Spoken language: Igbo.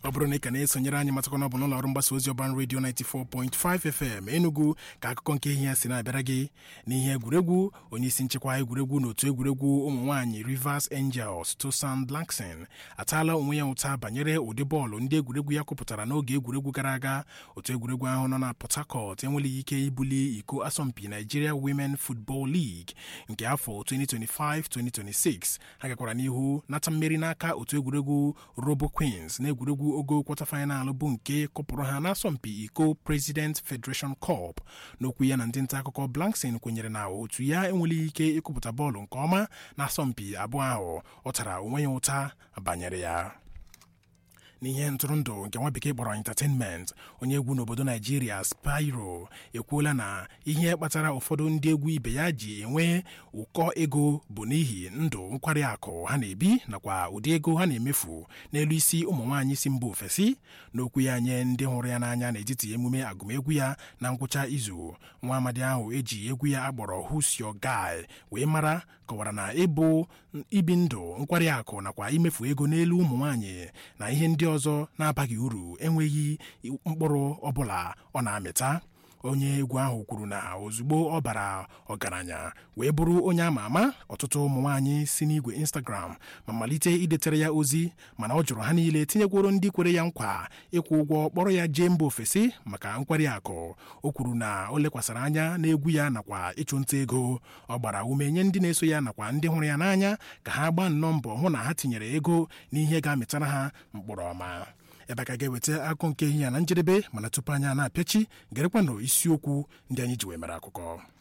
ọ bụrụ na ị ka na-esonyere anyị matakwa na ọ bụ n'ụlọ ọrụ mgbasa ozi ọban redio 94.5 FM Enugu ka akụkọ nke ihe ya si na-abịara gị n'ihe egwuregwu onye isi nchekwa egwuregwu n'otu egwuregwu ụmụ nwaanyị Rivers Angels Tosan Blackson ataala onwe ya ụta banyere ụdị bọọlụ ndị egwuregwu ya kụpụtara n'oge egwuregwu gara aga otu egwuregwu ahụ nọ na Port Harcourt enweleghị ike ibuli iko asọmpi Nigeria Women Football League nke afọ 2025-2026 ha gakwara n'ihu nata mmeri n'aka otu egwuregwu Robo Queens na egwuregwu ogo kwọta faịnal bụ nke kụpụrụ ha n'asọmpi iko President Federation Cup n'okwu ya na ndị nta akụkọ Blankson kwenyere na otu ya enweleghị ike ịkụpụta bọọlụ nke ọma n'asọmpi abụọ ahụ ọ tara onwe ya ụta banyere ya n'ihe ntụrụndụ nke nwa bekee kpọrọ entertainment onye egwu n'obodo naijiria Spyro ekwuola na ihe kpatara ụfọdụ ndị egwu ibe ya ji enwe ụkọ ego bụ n'ihi ndụ nkwari akụ ha na-ebi nakwa ụdị ego ha na-emefu n'elu isi ụmụ nwaanyị si mba ofesi n'okwu ya nye ndị hụrụ ya n'anya n'etiti emume agụmegwu ya na ngwụcha izu nwa amadi ahụ eji egwu ya akpọrọ Who's Your Guy wee mara kọwara na ịbụ ibi ndụ nkwari akụ nakwa imefu ego n'elu ụmụ nwaanyị na ihe ndị ọzọ na-abaghị uru enweghị mkpụrụ ọbụla ọ na-amịta onye egwu ahụ kwuru na ozugbo ọ bara ọgaranya wee bụrụ onye ama ama ọtụtụ ụmụ nwaanyị si n'igwe Instagram ma malite idetere ya ozi mana ọ jụrụ ha niile tinyekworo ndị kwere ya nkwa ịkwụ ụgwọ kpọrọ ya jee mba ofesi maka nkwari akụ o kwuru na o lekwasịrị anya n'egwu ya nakwa ịchụ nta ego ọ gbara ume nye ndị na-eso ya nakwa ndị hụrụ ya n'anya ka ha gbaa nnọọ mbọ hụ na ha tinyere ego n'ihe ga-amịtara ha mkpụrụ ọma ebe a ka ga-eweta akụkọ nke ihe ya na njedebe mana tupu anya na-apịachi gerekwanụ isiokwu ndị anyị ji wee mere akụkọ